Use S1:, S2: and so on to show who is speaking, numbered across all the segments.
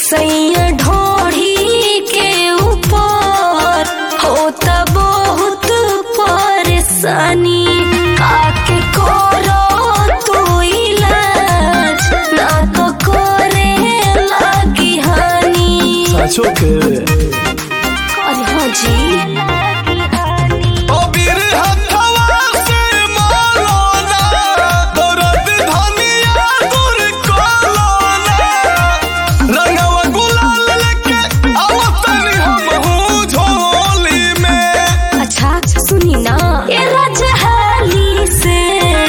S1: सैया ढोढ़ी के ऊपर होता बहुत परेशानी आके करो तू इलाज ना तो करे लगी हानि
S2: साचो के
S1: अरे हाँ जी
S2: ओ बीर हथवा से मारो ना दर्द धनिया दूर करो ना रंगवा गुलाल लेके आवतनी हम हूँ झोली में
S1: अच्छा सुनी ना ये राजा हाली से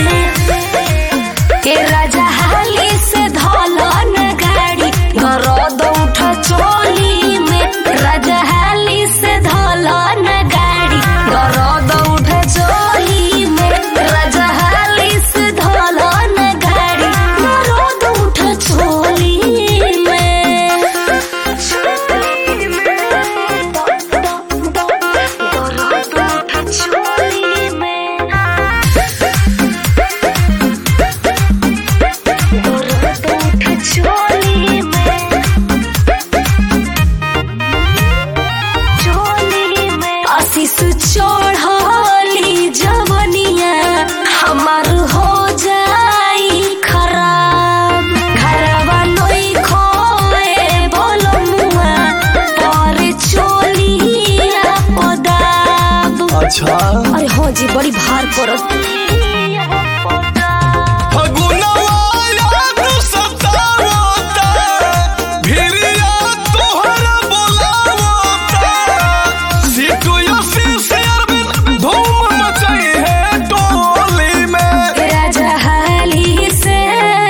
S1: ये राजा हाली से धौलन गाड़ी गरद उठ चोली में राजा हाली से धौलन गाड़ी गरद उठ चोली में राजा हाली से धौलन गाड़ी गरद उठ चोली में चोली में चोली में चोली में आशीष चढ़ली जवनिया हमार हो जाई खराब घरवा नई खोए बोलमुआ पर चोलिया पदाब
S2: अच्छा
S1: अरे हाँ जी बड़ी भार पड़त
S2: फगुनवा याद सतावता भिरिया तोहरा बोलावता सीटू यसी से अरविंद धूम मचाई है टोली में
S1: राजा हाली से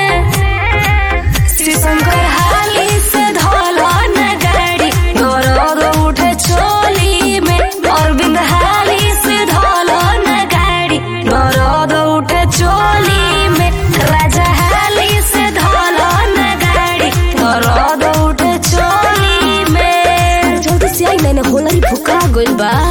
S1: श्री शंकर हाली से धौलन गाड़ी गौरव उठे चोली में अरविंद हाली से धौलन गाड़ी गौरव उठे चोली में राजा हाली से धौलन गाड़ी गौरव उठे चोली में जल्दी से आई मैंने होलरी फुका गइल बा